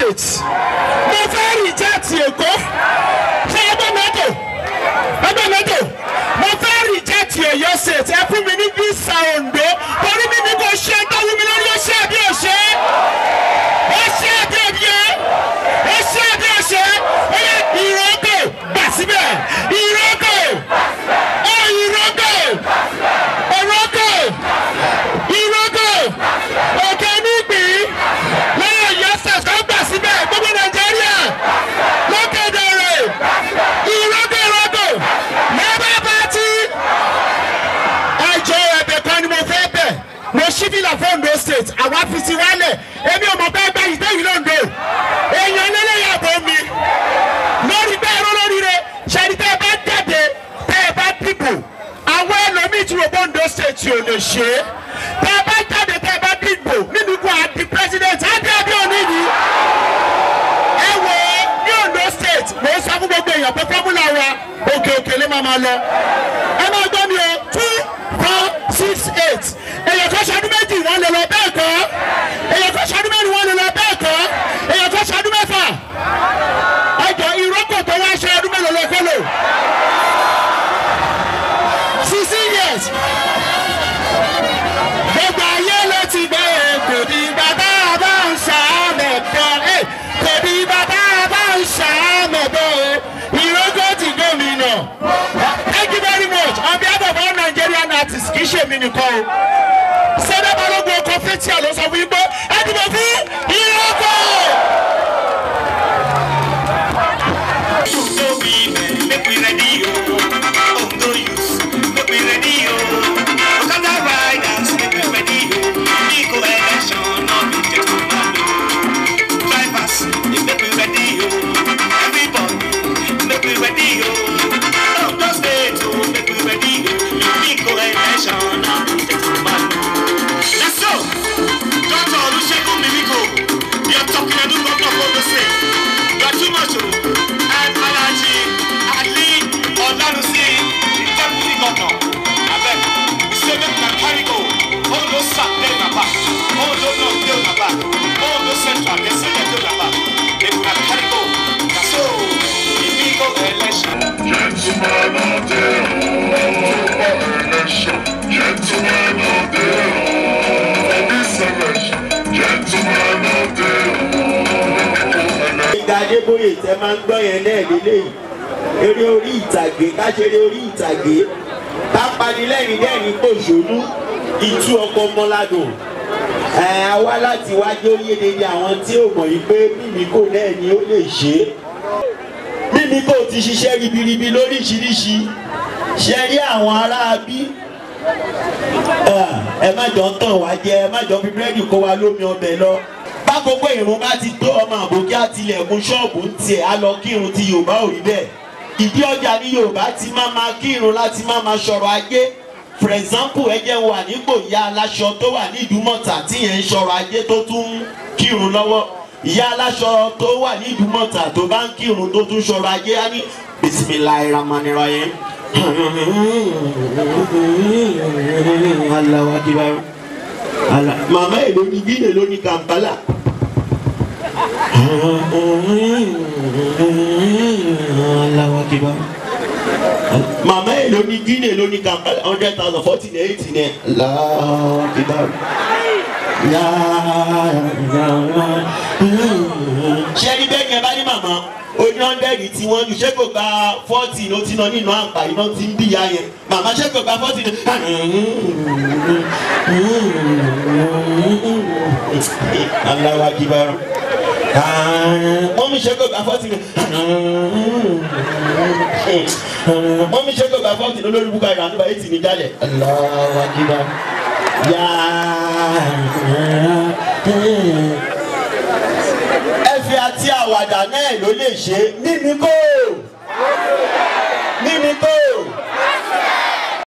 state mo fẹ́ reject èkó ṣé ẹgbẹ́ mẹ́tò ẹgbẹ́ mẹ́tò mo fẹ́ reject ọ̀yọ́ state ẹ fún mi ní visa ondo torí mi ní kò ṣe tó wú mi lórí ó ṣe àbí ó ṣe ó ṣe àbí ó ṣe ó ṣe àbí ó ṣe ó yẹ ìrókò gbà síbẹ̀ ìrókò ó ìrókò ìrókò ìrókò òkè nígbìn lọ́yọ̀ ọ̀yọ́ state kọ́ gbà síbẹ̀ gbogbo nàìjíríà lókè dọ̀rẹ̀ ìrókò ìrókò labour party ẹjọ́ ẹ̀bẹ̀ kan ni mo fẹ́ bẹ̀ mo ṣí fìlà fún Ondo state àwa fi ti wálẹ̀ èmi ò mọ̀ bẹ́ẹ̀ gbá yìí tẹ́yìn lóńdó èèyàn lélẹ́yàbọ̀ mi lórí bẹ́ẹ̀ ró lórí rẹ̀ ṣẹ́ni tẹ́ ẹ bá jáde tẹ́ ẹ bá dìbò àwọn ẹlòmíì tí wọ́n bọ́ Ondo state ò lè ṣe é tẹ́ ẹ bá jáde tẹ́ ẹ bá dìbò nínú ikú àti president àbí àbí òní ni ẹ wò ó ní Ondo state mo sọ fún gbogbo èèyàn pé fọ́múlà wa òkè òkè ló máa máa lọ ẹ máa gbọ́ mi o two four six eight èèyàn kan ṣọdún méjì wọ́n lè lọ bẹ́ẹ̀ kọ́ èèyàn kan ṣọdún mẹ́rin wọ́n lè lọ bẹ́ẹ̀ kọ́ èèyàn kan ṣọdún mẹ́fà ọjọ́ ìrókò tó wá ṣe ọdún mélòó lọ kọ́ lò sixteen years gbogbo ayé ló ti gbé kò ní bàbá bá ń ṣàmẹ̀bọ̀ kò ní bàbá bá ń ṣàmẹ̀bọ̀ ìrókò ti gómìnà thank you very much on behalf of all Nigerian artists kì í ṣe mi nìkan o sẹ́dá balógun ọkọ̀ fẹ́tí àlọ́ sọ fún yín pé ẹ dìbò fún ìrókò. Make we ready, oh. Ondo youth, make we ready, oh. Okada riders, make we ready, oh. Eco election, no be take no man, oh. Drivers, they make we ready, oh. Everybody, make we ready, oh. Ondo state, oh, make we ready, oh. Eco election, no be take no man, oh. Let's go. Dr. Olusegun Mimiko, you're talking to the governor of Ondo State. You are too much, oh. And Alaji Ali Olarusi, the deputy governor. Abeg, we say make una carry go. Ondo South dey una back. Ondo North dey una back. Ondo Central dey say dey una back. Make una carry go. Na so, the big election. Gentlemen of the election, gentlemen of the for this election, gentlemen of the ìgbà adébóyè tẹ máa ń gbọ́ yẹn náà lélẹ́yìí eré orí ìtàgé káṣeré orí ìtàgé ká panilẹ́rìn dẹ́rìn pòṣónú ìtú ọkọ̀ mọ́ládùn ẹ̀ á wá láti wájú oyéde ní àwọn tí ò mọ̀ yìí pé mímíkò náà ni ó lè ṣe é mímíkò ti ṣiṣẹ́ ribiribi lóríṣiríṣi ṣe rí àwọn ará bí ẹ má jọ ń tàn wá jẹ ẹ má jọ fi búrẹ́dì kó wa lómi ọbẹ̀ lọ bákòókò ìrún bá ti tó ọmọ àbòkí àtìlẹ̀kùn ṣọ́ọ̀bù ń tiẹ̀ á lọ kírun ti yorùbá ò rí bẹ́ẹ̀ ìdí ọjà ní yorùbá ti máa ma kírun láti máa ma ṣọ̀rọ̀ ajé for example ẹ jẹ́ wà nípò ìyá aláṣọ tó wà ní ìdúmọ̀tà tí yẹn ń ṣọ̀rọ̀ ajé tó tún ń kírun lọ́wọ́ ìyá aláṣọ tó wà ní ìdúmọ̀tà tó bá ń kírun tó tún ṣọ̀rọ̀ ajé á ní bisimilayi ramanirayim alawa kibaru ala mama èlò ní gílè ló ní kampala alawa kibaru mama èlò ní gílè ló ní kampala hundred thousand forty ní eighty ní alawa kibaru ṣé ẹni bẹ́ẹ̀ yẹn bá ní màmá oní hundred tí wọ́n ju ṣé kò gba forty ló ti ná nínú àpà iná tí ń bí ya yẹn màmá ṣé kò gba forty ní. aláwa kíbarọ mọ́mí ṣé kò gba forty ní. mọ́mí ṣé kò gba forty ní olórí bukari àdúrà eighty ní jálẹ̀. aláwa kíbarọ ẹ̀fẹ̀ àti àwàdà náà ló lè ṣe mímí kò mímí kò